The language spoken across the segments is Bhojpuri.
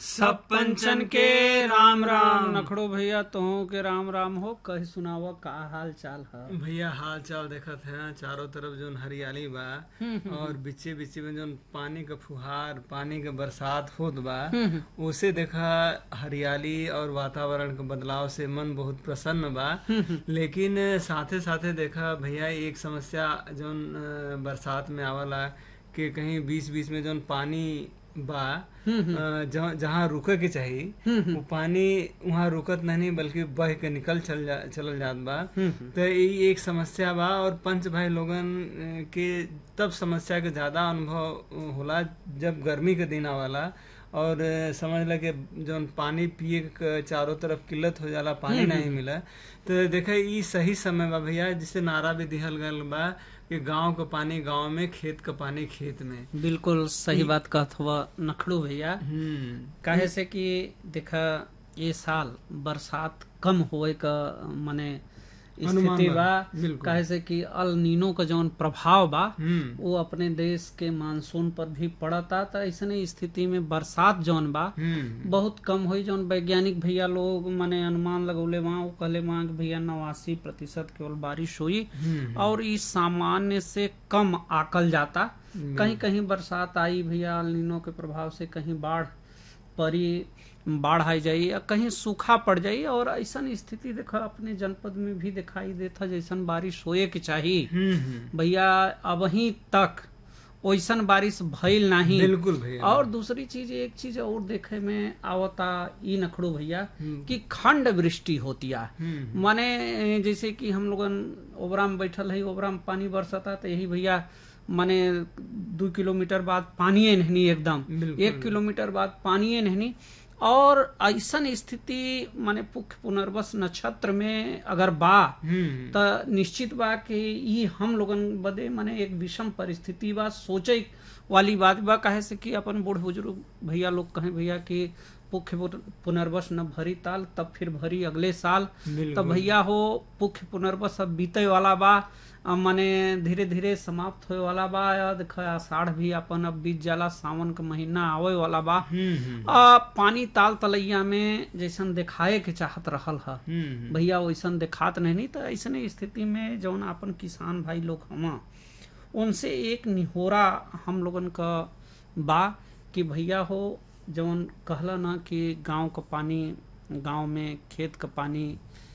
सब पंचन के राम राम नखड़ो भैया तुहों के राम राम हो कही सुनावा का हाल चाल है भैया हाल चाल देखत है चारों तरफ जोन हरियाली बा और बीचे बीचे में जोन पानी का फुहार पानी के बरसात होत बा उसे देखा हरियाली और वातावरण के बदलाव से मन बहुत प्रसन्न बा लेकिन साथे साथे देखा भैया एक समस्या जोन अ, बरसात में आवला कि कहीं बीच बीच में जोन पानी बा अ, जहाँ जहाँ रुके के चाहिए वो पानी वहाँ रुकत नहीं बल्कि बह के निकल चल जा चलल जात बा तो ये एक समस्या बा और पंच भाई लोगन अ, के तब समस्या के ज्यादा अनुभव होला जब गर्मी के दिन आवाला और अ, समझ ला कि जौन पानी पिए के चारों तरफ किल्लत हो जाला पानी नहीं मिला तो देखे ई सही समय बा भैया जिसे नारा भी दिहल गल बा कि गांव का पानी गांव में खेत का पानी खेत में बिल्कुल सही बात कहत हुआ नखड़ो भैया हम्म काहे से कि देखा ये साल बरसात कम होए का माने अनुमान स्थिति बा, बा बिल्कुल। काहे से कि अल नीनो का जौन प्रभाव बा हम्म वो अपने देश के मानसून पर भी पड़ता तो ऐसने स्थिति में बरसात जौन बा हम्म बहुत कम हुई जौन वैज्ञानिक भैया लोग माने अनुमान लगौले वहाँ वो कहले वहाँ कि भैया नवासी प्रतिशत केवल बारिश हुई हम्म और इस सामान्य से कम आकल जाता कहीं कहीं बरसात आई भैया अल्नीनो के प्रभाव से कहीं बाढ़ परी बाढ़ आ जाई या कहीं सूखा पड़ जाई और ऐसन स्थिति देखा अपने जनपद में भी दिखाई देता जैसन बारिश होए के चाहिए हम्म भैया अबही तक ओइसन बारिश भइल नहीं बिल्कुल भैया और दूसरी चीज एक चीज और देखे में आवता ई नखड़ो भैया हम्म। कि खंड वृष्टि होतिया हम्म माने जैसे कि हम लोगन ओबरा में बैठल है ओबरा में पानी बरसता तो यही भैया माने दू किलोमीटर बाद पानिए नहीं एकदम बिल्कुल। एक किलोमीटर बाद पानिए नहीं और ऐसन स्थिति माने पुख्य पुनर्वस नक्षत्र में अगर बा हम्म त निश्चित बा कि ई हम लोगन बदे माने एक विषम परिस्थिति बा सोचे वाली बात बा काहे से कि अपन बूढ़ बुजुर्ग भैया लोग कहे भैया कि पुख्य पुन- पुनर्वस न भरी ताल तब फिर भरी अगले साल बिल्कुल। तब भैया हो पुख्य पुनर्वस अब बीते वाला बा अब माने धीरे धीरे समाप्त होए वाला बा या देख आषाढ़ भी अपन अब बीत जाला सावन का महीना आवे वाला बा हम्म हम्म आ, पानी ताल तलैया में जैसन दिखाए के चाहत रहल है हम्म भैया वैसन दिखात नहीं तो ऐसने स्थिति में जौन अपन किसान भाई लोग हमा उनसे एक निहोरा हम लोगन का बा कि भैया हो जौन कहला ना कि गांव का पानी गांव में खेत का पानी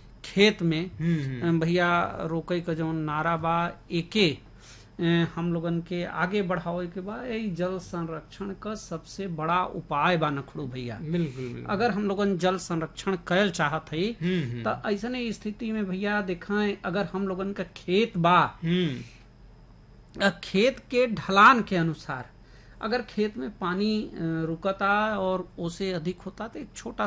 खेत में हम्म भैया रोके का जौन नारा बा एके अ, हम लोगन के आगे बढ़ावे के बा यही जल संरक्षण का सबसे बड़ा उपाय बा नखड़ू भैया बिल्कुल बिल्कुल अगर हम लोगन जल संरक्षण कैल चाहत हई हम्म हम्म तो ऐसने स्थिति में भैया देखें अगर हम लोगन का खेत बा हम्म अ, खेत के ढलान के अनुसार अगर खेत में पानी अ, रुकता और उसे अधिक होता तो एक छोटा